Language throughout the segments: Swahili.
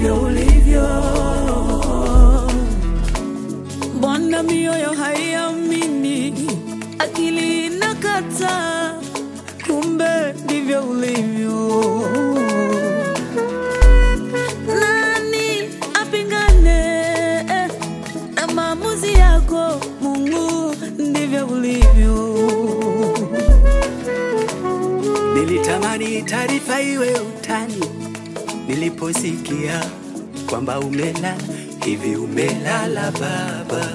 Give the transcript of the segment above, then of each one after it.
ndivyo ulivyo. Mbona mioyo haiamini, akili inakataa, kumbe ndivyo ulivyo. Nani apingane eh, na maamuzi yako Mungu? Ndivyo ulivyo. Nilitamani taarifa iwe utani niliposikia kwamba umelala hivi. Umelala baba,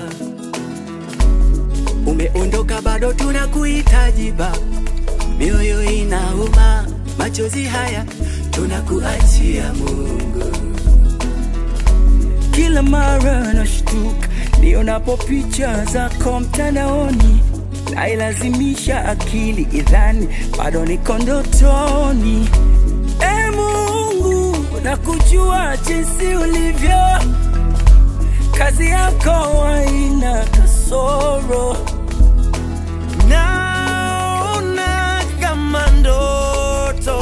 umeondoka, bado tunakuhitaji baba. Mioyo inauma, machozi haya tunakuachia Mungu. Kila mara nashtuka nionapo picha zako mtandaoni, nailazimisha akili idhani bado niko ndotoni. E Mungu, nakujua jinsi ulivyo, kazi yako haina kasoro. Naona kama ndoto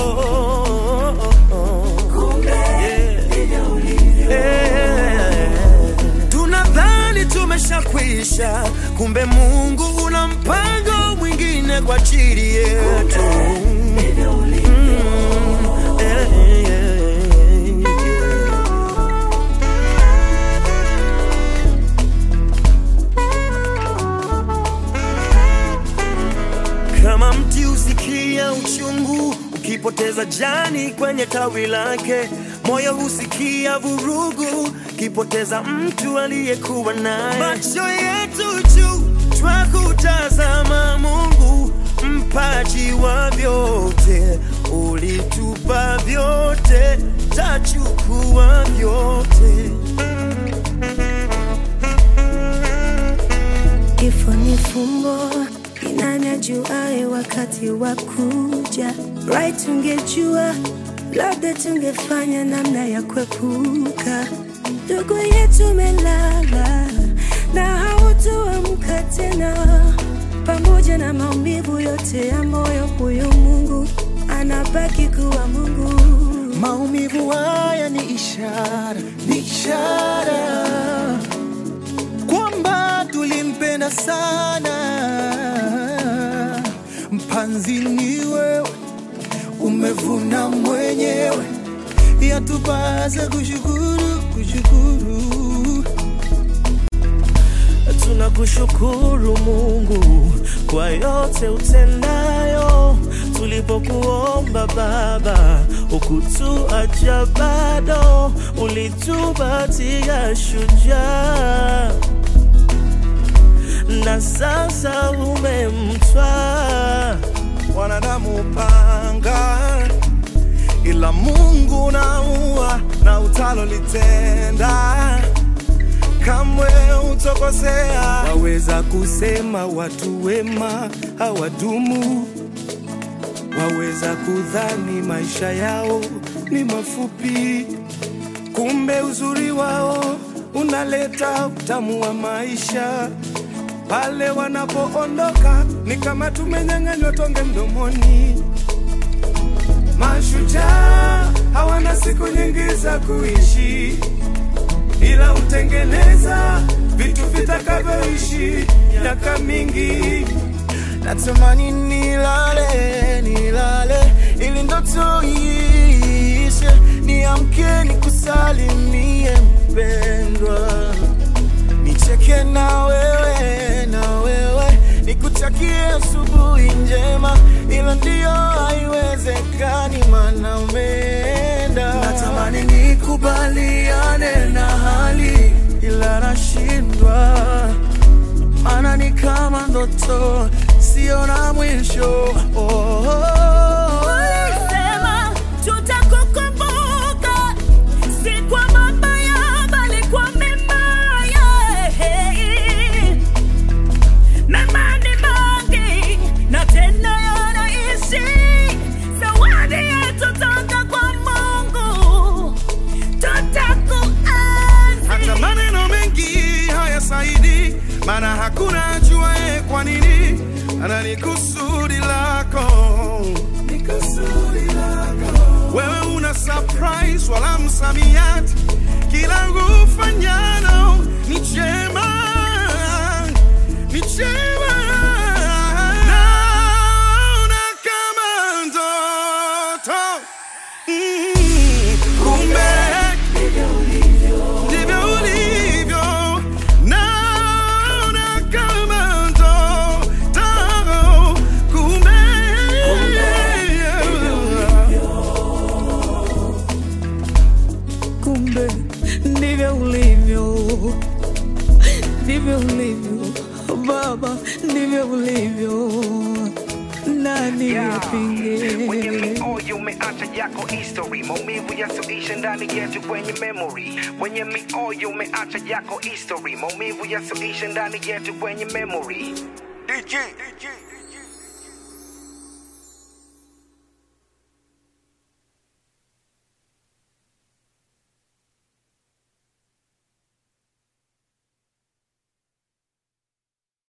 Yeah. Tunadhani tumeshakwisha, kumbe Mungu una mpango mwingine kwa ajili yetu. Mm, yeah, yeah, yeah. Kama mti usikia uchungu ukipoteza jani kwenye tawi lake, moyo husikia vurugu ukipoteza mtu aliyekuwa naye. Macho yetu juu twakutazama Mungu, mpaji wa vyote, ulitupa vyote, tachukua vyote. Kifo ni fumbo, ni nani ajuae wakati wa kuja? Right, tungejua labda tungefanya namna ya kuepuka. Ndugu yetu melala na hautoamka tena, pamoja na maumivu yote ya moyo, huyu Mungu anabaki kuwa Mungu. Maumivu haya ni ishara, ni ishara kwamba tulimpenda sana. Mpanzi ni wewe, umevuna mwenyewe, yatupasa kushukuru, kushukuru. Tunakushukuru Mungu kwa yote utendayo. Tulipokuomba Baba, ukutuacha bado, ulitupatia shujaa, na sasa umemtwaa wanadamu upanga, ila Mungu naua na utalolitenda kamwe utokosea. Waweza kusema watu wema hawadumu, waweza kudhani maisha yao ni mafupi, kumbe uzuri wao unaleta utamu wa maisha. Pale wanapoondoka ni kama tumenyang'anywa tonge mdomoni. Mashujaa hawana siku nyingi za kuishi ila hutengeneza vitu vitakavyoishi miaka mingi. Natamani nilale, nilale ili ndoto iishe, niamke nikusalimie mpendwa, nicheke na wewe, na wewe nikutakie asubuhi njema, ila ndiyo haiwezekani, maana umeenda. Natamani nikubaliane na hali, ila nashindwa, maana ni kama ndoto sio na mwisho. Oh, oh, oh. Ulisema tutakukumbuka, si kwa mabaya bali kwa mema. yeah. Mema ni mengi na tena yanaishi, zawadi yetu toka kwa Mungu, tutakuenzi. hata maneno mengi hayasaidi, maana hakuna ajuaye kwa nini, ana ni kusudi lako, ni kusudi lako. Wewe una surprise wala msamiati, ndivyo ulivyo, ndivyo ulivyo Baba, ndivyo ulivyo, nani yapinge? Kwenye mioyo umeacha yako history, maumivu yasiyoisha ndani yetu kwenye memory. Kwenye mioyo umeacha yako history, maumivu yasiyoisha ndani yetu kwenye memory. DJ, DJ.